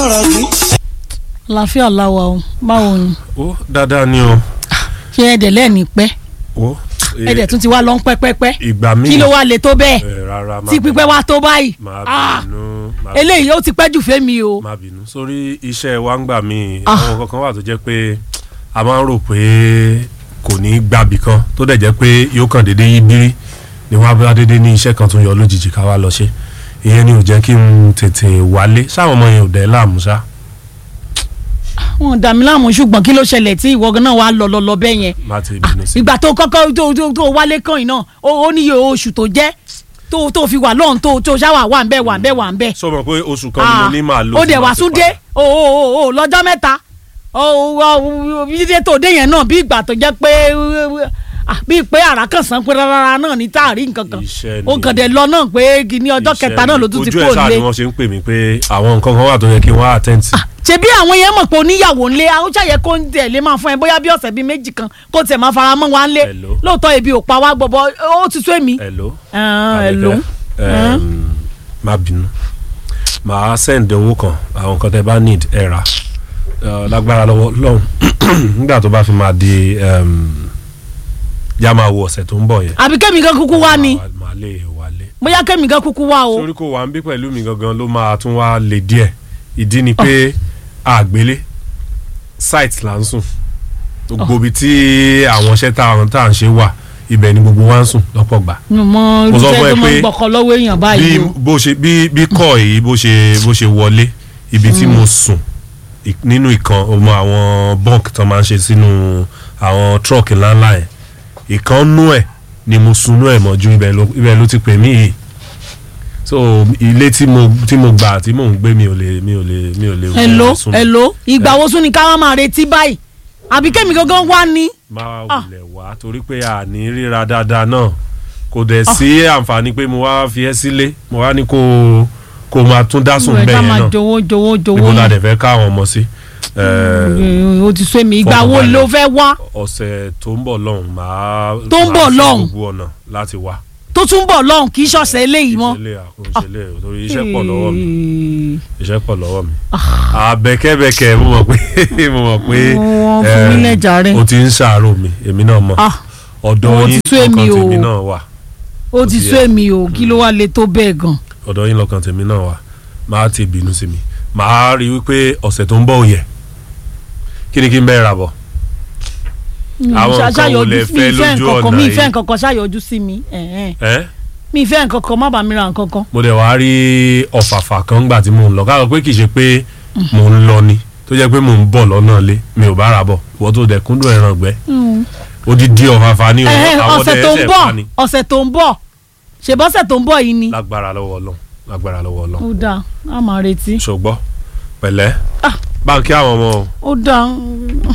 ọ̀rọ̀ yìí. àlàáfíà làwà o báwo ni ó dáadáa ni o ṣé ẹ̀dẹ̀ lẹ́ẹ̀ni pẹ́ ó ẹ̀dẹ̀ tún ti wá lọ ń pẹ́pẹ́pẹ́ ìgbà míì kí ló wá le tó bẹ́ẹ̀ ẹ, rárá má tí pípẹ́ wá tó báyìí má Ah, bínú má eléyìí ó ti pẹ́ jù fẹ́mi o má bínú sórí iṣẹ́ wa ń gbà mí Ah. àwọn kankan wà tó jẹ́ pé a máa ń rò pé kò ní gbàbí kan tó dẹ̀ jẹ́ pé yóò kàn déédéé yí bírí ni wọ́n á bá déédéé ní iṣẹ́ kan tó yọ lójijì ká wá lọ ṣe ìyẹn ni ò jẹ́ kí n tètè wálé sáwọn ọmọ yẹn ò dẹ̀ láàmú ṣá wọn dà mí láàmú ṣùgbọ́n kí ló ṣẹlẹ̀ tí ìwọ náà wà lọ lọ lọ bẹ́ẹ̀ yẹn má ti bínú sí ìgbà tó kọ́kọ́ tó tó tó wálé kan yìí náà ó ó níye oṣù tó jẹ́ tó tó fi wà lọ́hùn tó tó ṣáwà wà ń bẹ̀ wà ń bẹ̀ wà ń bẹ̀. sọ ma pé oṣù kan ni mo ní màá lò ó tí dẹ̀ màá wá fi tún dé padà. o o o o lọ́jọ́ mẹ́ta o o dídé tó dé yẹn náà bí ìgbà tó jẹ́ pé ah, bíi pé àrà kan sàn pé rárá náà ní táàrí nǹkan kan Iṣẹ́ ó ni. kàn dé lọ náà pé ní ọjọ́ Iṣẹ́ kẹta náà ló tún ti ojú kó ẹ̀ sáà lé ni wọ́n ṣe ń pè mí pé àwọn nǹkan kan wà tó yẹ kí wọ́n attend sí. ṣebí àwọn yẹn mọ̀ pé oníyàwó ńlé àwọn ṣàyẹ kó ń tẹ̀lé máa fún ẹ bóyá bí ọ̀sẹ̀ bíi méjì kan kó tiẹ̀ máa fara mọ́ wa ńlé Hello. lóòótọ́ ebi ò pa wá gbọ́bọ́ ó ti tó èmi. hello. Ah, hello. Àbíkẹ́, um, má bínú màá send owó kan àwọn nǹkan tẹ bá need ẹ rà Uh, lágbára lọ́wọ́ lọ́hùn nígbà tó bá fi máa di um, yá máa wo ọ̀sẹ̀ tó ń bọ̀ yẹn. àbí kẹ́mi gan kúkú wá ni Màá- màá lè wálé. bóyá kẹ́mi gan kúkú wá o. sórí kò wá ń bí pẹ̀lú mi gangan ló máa tún wá lè díẹ̀ ìdí ni pé àgbélé site là ń sùn gbogbo ibi tí àwọn iṣẹ́ táwọn tá à ń ṣe wà ibẹ̀ ni gbogbo wa ń sùn lọ́pọ̀ gbà. mo mọ Mo sọ irúfẹ́ fún ẹ tó máa ń pé gbọ́kọ lọ́wọ́ èèyàn bí báyìí o. bó ṣe bí bí kọ́ èyí bó ṣe bó ṣe wọlé ibi tí mo sùn ì- nínú ìkan ọmọ àwọn bunk tó máa ń ṣe sínú àwọn truck ńláńlá ẹ̀ ìkan nú ẹ̀ ni mo sunú ẹ̀ mọ́jú ibẹ̀ ló ibẹ̀ ló ti pè mí yìí so ilé tí mo tí mo gbà tí mò ń gbé mi ò lè mi ò lè mi ò lè hello sùn. hello ìgbà wo sún ni ká wá máa retí báyìí àbí kẹ́mi gangan wá ni. máa Ah. wulẹ̀ wá torí pé a ní ríra dáadáa náà kò dẹ̀ sí àǹfààní pé mo wá fi ẹ́ sílé mo wá ní kó kó máa tún dá sùn ìwé bẹ́ẹ̀ ká yẹn máa náà jowó jowó jowó ibo la yìí. dẹ̀ fẹ́ ká àwọn ọmọ sí. Ẹ, Eh, o ti sọ èmi ìgbà wo Fọkànbalẹ̀. ló fẹ́ wá ọ̀sẹ̀ tó ń bọ̀ lọ́hùn máa Tó ń máa bọ̀ ṣe lọ́hùn? gbogbo ọ̀nà láti wá. tó tún bọ̀ lọ́hùn kì í ṣọ̀sẹ̀ eléyìí mọ́. ìṣẹ̀lẹ̀ àkóńṣẹlẹ̀ torí iṣẹ́ pọ̀ lọ́wọ́ mi iṣẹ́ pọ̀ lọ́wọ́ mi. àbẹ̀kẹ́bẹ̀kẹ́ mo mọ̀ pé mo mọ̀ pé Wọ́n fún mi ẹ, lẹ́jàre. o ti ń ṣàárò mi èmi náà mọ̀ Ah, ọ̀dọ̀ ó ti yín sú èmi ọkàn o. tèmi náà wà ó ti ti sọ yẹ. èmi o kí ló wá le tó bẹ́ẹ̀ gan. ọ̀dọ̀ yín lọ́kàn tèmi náà wà máa ti bínú sí mi máa rí wípé ọ̀sẹ̀ tó ń bọ̀ òye kí ni kí n bẹ́ẹ̀ rà bọ̀ Àwọn Ṣá- nǹkan wo ṣàyọjú- lẹ mi fẹ́ ìfẹ́ lójú nǹkankan ọ̀nà mi yìí? ìfẹ́ nǹkankan ṣàyọjú sí mi ẹ̀hẹ́n. ẹ́ mi ìfẹ́ nǹkankan má bàa mi ra nǹkankan. mo dẹ̀ wá rí ọ̀fàfà kan gbà tí mò ń lọ káàkiri pé kì í ṣe pé mò ń lọ ni tó jẹ́ pé mò ń bọ̀ lọ́nà lé mi ò bá ra bọ̀ wọ́n tó dẹ̀ kúndùn ẹran gbẹ́ odidi ọ̀fàfà ni o Ẹ̀hẹ́n, àwọn ọ̀sẹ̀ ọdẹ tó ń ẹsẹ̀ bọ̀ pa ni ọ̀sẹ̀ tó ń bọ̀ ṣèbọ́sẹ̀ tó ń bọ̀ yìí ni. lágbára lọ́wọ́ ọlọ́run lágbára lọ́wọ́ ọlọ́run ó dáa a máa retí. ṣùgbọ́n pẹ̀lẹ́ Ah. báńkì àwọn ọmọ o. ó dáa